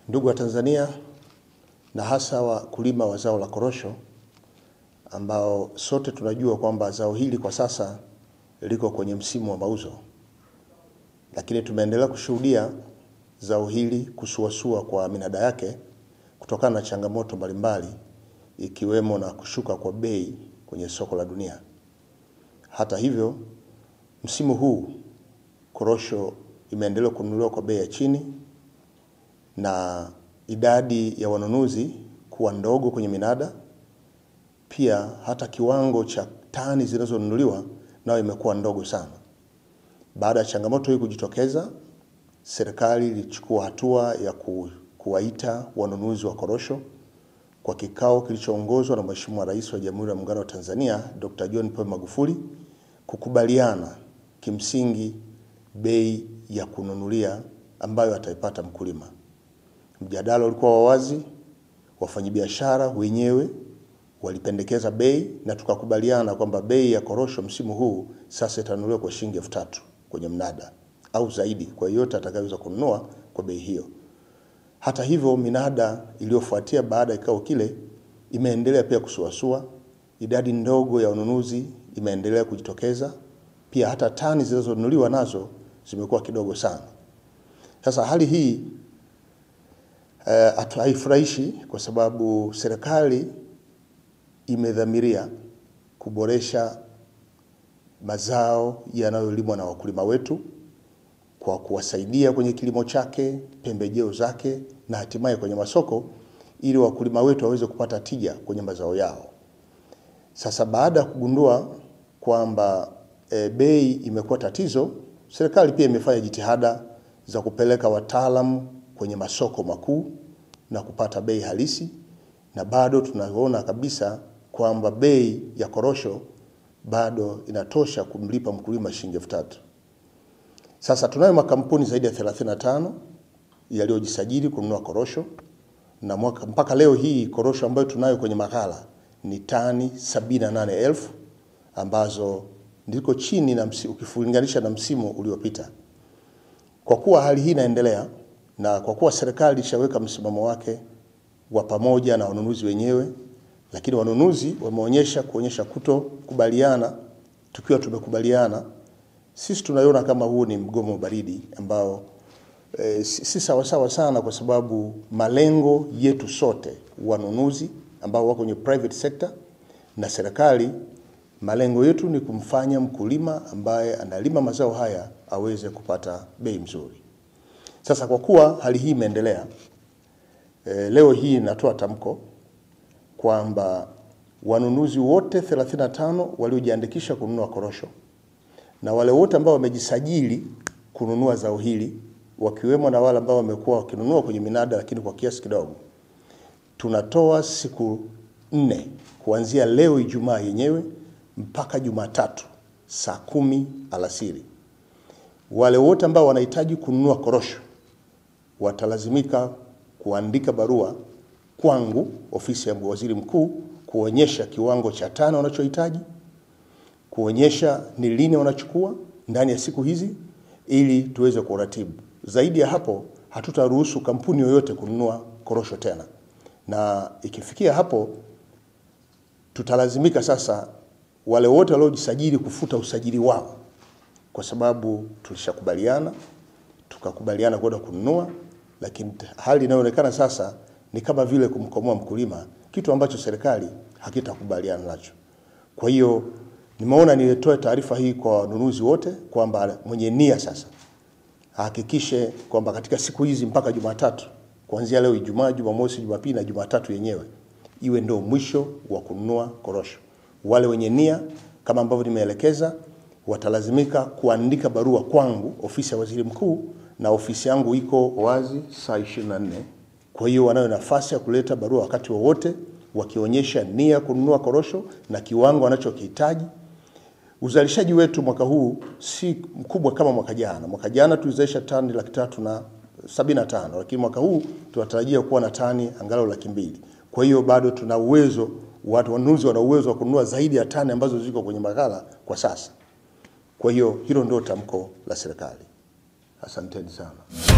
Ndugu wa Tanzania na hasa wakulima wa zao la korosho ambao sote tunajua kwamba zao hili kwa sasa liko kwenye msimu wa mauzo, lakini tumeendelea kushuhudia zao hili kusuasua kwa minada yake kutokana na changamoto mbalimbali ikiwemo na kushuka kwa bei kwenye soko la dunia. Hata hivyo, msimu huu korosho imeendelea kununuliwa kwa bei ya chini na idadi ya wanunuzi kuwa ndogo kwenye minada. Pia hata kiwango cha tani zinazonunuliwa nayo imekuwa ndogo sana. Baada ya changamoto hii kujitokeza, serikali ilichukua hatua ya ku, kuwaita wanunuzi wa korosho kwa kikao kilichoongozwa na Mheshimiwa Rais wa Jamhuri ya Muungano wa Tanzania Dr. John Pombe Magufuli kukubaliana kimsingi bei ya kununulia ambayo ataipata mkulima. Mjadala ulikuwa wa wazi, wafanyabiashara wenyewe walipendekeza bei na tukakubaliana kwamba bei ya korosho msimu huu sasa itanunuliwa kwa shilingi elfu tatu kwenye mnada au zaidi kwa yeyote atakayeweza kununua kwa bei hiyo. Hata hivyo, minada iliyofuatia baada ya kikao kile imeendelea pia kusuasua, idadi ndogo ya ununuzi imeendelea kujitokeza, pia hata tani zinazonunuliwa nazo zimekuwa kidogo sana. Sasa hali hii uh, haifurahishi kwa sababu serikali imedhamiria kuboresha mazao yanayolimwa na wakulima wetu kwa kuwasaidia kwenye kilimo chake, pembejeo zake na hatimaye kwenye masoko ili wakulima wetu waweze kupata tija kwenye mazao yao. Sasa baada ya kugundua kwamba e, bei imekuwa tatizo, serikali pia imefanya jitihada za kupeleka wataalamu kwenye masoko makuu na kupata bei halisi, na bado tunaona kabisa kwamba bei ya korosho bado inatosha kumlipa mkulima shilingi elfu tatu. Sasa tunayo makampuni zaidi ya 35 yaliyojisajili kununua korosho na mwaka, mpaka leo hii korosho ambayo tunayo kwenye maghala ni tani 78,000 ambazo ndiko chini na msi, ukilinganisha na msimu uliopita. Kwa kuwa hali hii inaendelea na kwa kuwa serikali ishaweka msimamo wake wa pamoja na wanunuzi wenyewe, lakini wanunuzi wameonyesha kuonyesha kutokubaliana, tukiwa tumekubaliana sisi tunaiona kama huu ni mgomo baridi ambao e, si sawasawa sana, kwa sababu malengo yetu sote, wanunuzi ambao wako kwenye private sector na serikali, malengo yetu ni kumfanya mkulima ambaye analima mazao haya aweze kupata bei mzuri. Sasa kwa kuwa hali hii imeendelea, e, leo hii natoa tamko kwamba wanunuzi wote 35 waliojiandikisha kununua korosho na wale wote ambao wamejisajili kununua zao hili wakiwemo na wale ambao wamekuwa wakinunua kwenye minada lakini kwa kiasi kidogo, tunatoa siku nne kuanzia leo Ijumaa yenyewe mpaka Jumatatu saa kumi alasiri. Wale wote ambao wanahitaji kununua korosho watalazimika kuandika barua kwangu, ofisi ya waziri mkuu, kuonyesha kiwango cha tani wanachohitaji kuonyesha ni lini wanachukua ndani ya siku hizi ili tuweze kuratibu. Zaidi ya hapo, hatutaruhusu kampuni yoyote kununua korosho tena, na ikifikia hapo tutalazimika sasa wale wote waliojisajili kufuta usajili wao, kwa sababu tulishakubaliana tukakubaliana kwenda kununua, lakini hali inayoonekana sasa ni kama vile kumkomoa mkulima, kitu ambacho serikali hakitakubaliana nacho. Kwa hiyo nimeona nilitoe taarifa hii kwa wanunuzi wote kwamba mwenye nia sasa ahakikishe kwamba katika siku hizi mpaka Jumatatu, kuanzia leo Ijumaa, Jumamosi, Jumapili na Jumatatu yenyewe iwe ndio mwisho wa kununua korosho. Wale wenye nia kama ambavyo nimeelekeza watalazimika kuandika barua kwangu, ofisi ya waziri mkuu, na ofisi yangu iko wazi saa 24. Kwa hiyo wanayo nafasi ya kuleta barua wakati wowote wakionyesha nia kununua korosho na kiwango wanachokihitaji. Uzalishaji wetu mwaka huu si mkubwa kama mwaka jana. Mwaka jana tulizalisha tani laki tatu na sabini na tano lakini mwaka huu tunatarajia kuwa na tani angalau laki mbili. Kwa hiyo bado tuna uwezo, watu wanunuzi wana uwezo wa kununua zaidi ya tani ambazo ziko kwenye maghala kwa sasa. Kwa hiyo hilo ndio tamko la serikali. Asanteni sana.